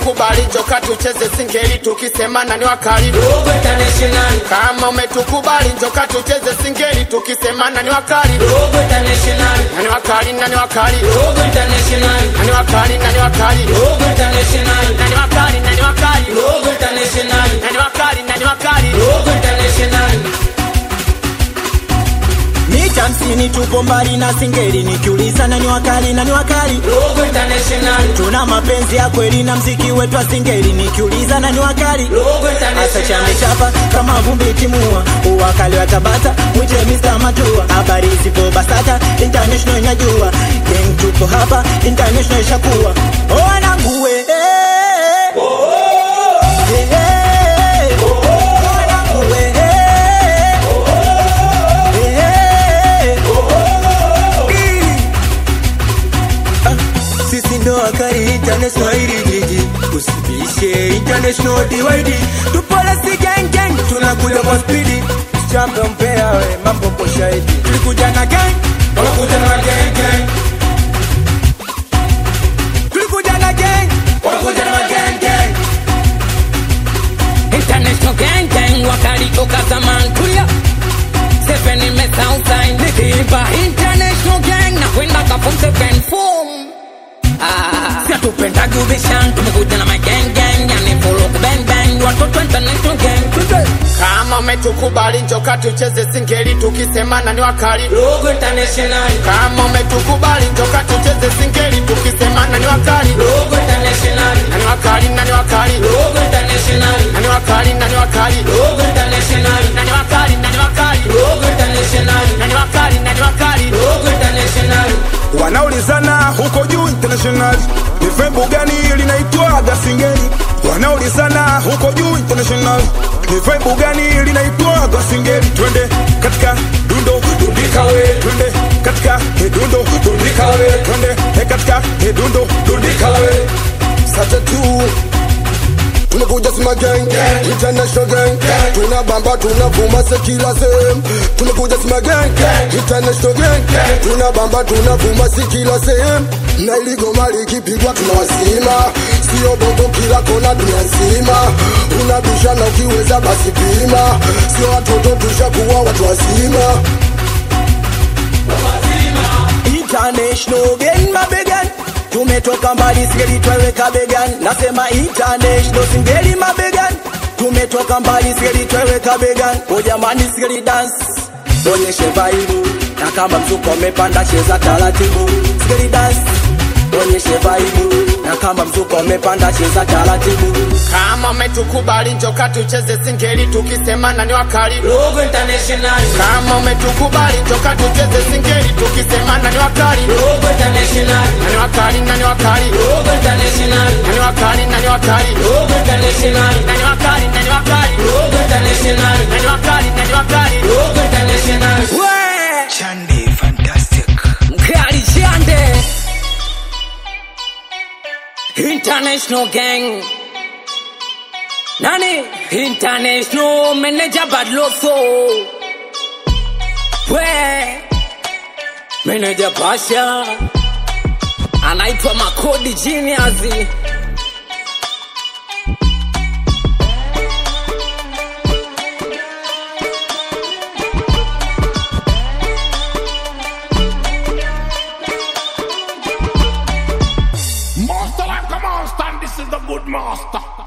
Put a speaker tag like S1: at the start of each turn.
S1: umetukubali njoka tucheze singeli tukisemana ni wakali
S2: Dogo International,
S1: kama umetukubali njoka tucheze singeli tukisemana ni wakali
S2: Dogo International,
S1: nani wakali nani wakali
S2: Dogo International,
S1: nani wakali nani wakali
S2: Dogo International,
S1: nani wakali nani wakali
S2: Dogo International,
S1: nani wakali nani wakali
S2: Dogo International.
S3: mita hamsini tupo mbali na singeli nikiuliza nani wakali nani wakali
S2: Dogo International,
S3: tuna mapenzi ya kweli na mziki wetu wa singeli nikiuliza nani wakali
S2: Dogo
S3: Asa
S2: International,
S3: chamechapa kama vumbi timua uwakali wa Tabata mwite Mr. Matua habari zipo Basata international inajua gang tupo hapa international ishakuwa wanangu we eh, eh, eh, wanangu we eh, eh, eh, Ah, sisi ndo wakali international hili jiji usibishe international DYD tupole si gang gang tunakuja kwa spidi champion mpea we mambo kwa shahidi tulikuja na gang
S2: wanakuja na gang gang,
S3: tulikuja na gang
S2: wanakuja na gang gang.
S4: International gang gang wakali toka zaman tulia Seven imesa usain nikiimba International gang na kwenda ka form seven form Ah, si atupendagi ubishan tumekuja na my gang gang yani follow bang bang watoto international gang Tude.
S1: kama umetukubali njoka tucheze singeli tukisemana ni wakali
S2: Dogo International,
S1: kama umetukubali njoka tucheze singeli tukisemana ni wakali
S2: Dogo International,
S1: nani wakali nani wakali
S2: Dogo International,
S1: nani wakali nani wakali
S2: Dogo International,
S1: nani wakali nani wakali
S2: Dogo International,
S1: nani wakali nani wakali
S2: Dogo International.
S5: wanaulizana huko juu international ni vembo gani linaitwaga singeli wanaulizana huko juu international ni vembo gani linaitwaga singeli twende katika dundo dundika we twende katika hedundo dundika we twende he katika hedundo dundika we
S6: Sasa tu tumekuja sima gang international gang tunabamba tunavuma se kila sehemu tumekuja sima gang international gang tunabamba tunavuma si kila sehemu na iligoma likipigwa tunawasima sio bongo kila kona dunia nzima unabisha na ukiweza basi pima sio watoto tushakuwa watu wazima
S3: international gang mabegan tumetoka mbali singeli tweweka began nasema international singeli mabegan tumetoka mbali singeli tweweka began o jamani singeli dance onyeshe vaibu na kama mzuko umepanda cheza taratibu singeli dance onyeshe vaibu na kama mzuko umepanda cheza taratibu
S1: kama umetukubali njoka tucheze singeli tukisemana ni wakali
S2: Dogo International,
S1: kama umetukubali njoka tucheze singeli tukisemana ni wakali
S2: Dogo International,
S1: nani wakali nani wakali
S2: Dogo International,
S1: nani wakali nani wakali
S2: Dogo International,
S1: nani wakali nani wakali
S2: Dogo International,
S1: nani wakali nani wakali
S2: Dogo International.
S4: Chande fantastic Mkali Chande International gang Nani? International manager Badloso We Manager Pasha Anaitwa Makodi Genius
S7: Master like a monster, and this is the good master.